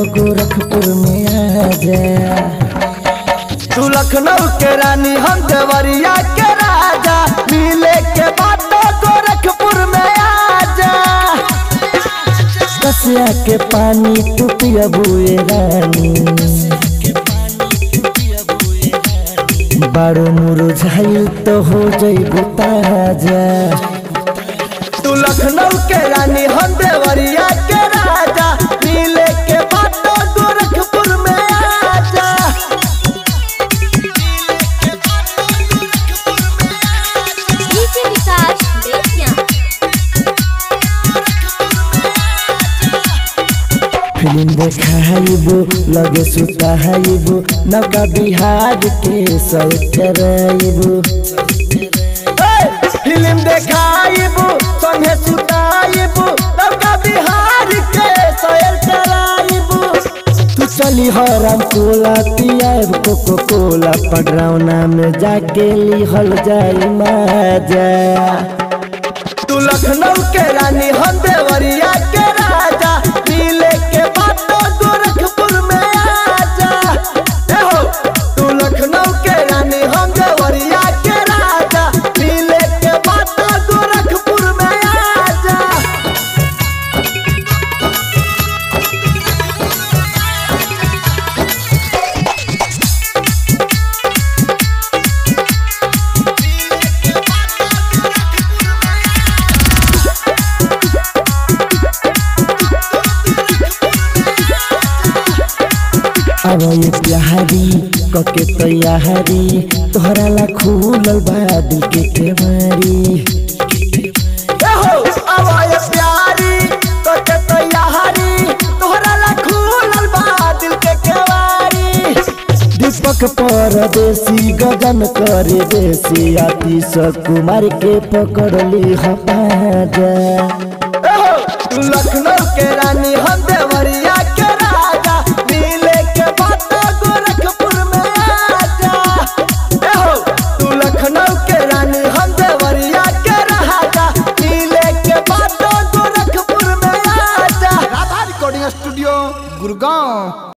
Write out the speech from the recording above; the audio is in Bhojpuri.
गोरखपुर में आ जा तू लखनऊ के रानी हम देवरिया के राजा मिले के बाद तो गोरखपुर में आजा कसिया के पानी तू पियबुए रानी बारो मुरझाइल तो हो जइबू ताजा तू लखनऊ के रानी हम देवरिया के राजा मिले के बाद तो गोरखपुर में आजा डीजे विकास बेतिया फिल्म देखाइबो लगे सुताइबो नौका बिहार के सर कराइबो ए, फिल्म देखाइबू संगे सुताइबू तबका बिहार के सैर कराइबू तू चली हराम कोला पियाब कोको कोला पडरौना में जाके लिहल जाई माजा तू लखनऊ के रानी हम देवरिया के राजा मिले के बाद तो गोरखपुर में आजा ए हो तू लखनऊ के रानी हम देवरिया के राजा मिले के बाद तो गोरखपुर में आजा अब ये प्यारी कके तैयारी तोहरा ला खुलल बा दिल के केवारी ए हो आवाज प्यारी तो के तैयारी तोहरा ला खुलल बा दिल के केवारी दीपक परदेसी गगन करे देसी आतिश कुमार के पकड़ली हमारा तू लखनऊ के रानी हम देवरिया के राजा मिले के बाद तो गोरखपुर में आजा ए हो तू लखनऊ के रानी हम देवरिया के राजा मिले के बाद तो गोरखपुर में आजा राधा रिकॉर्डिंग स्टूडियो गुड़गांव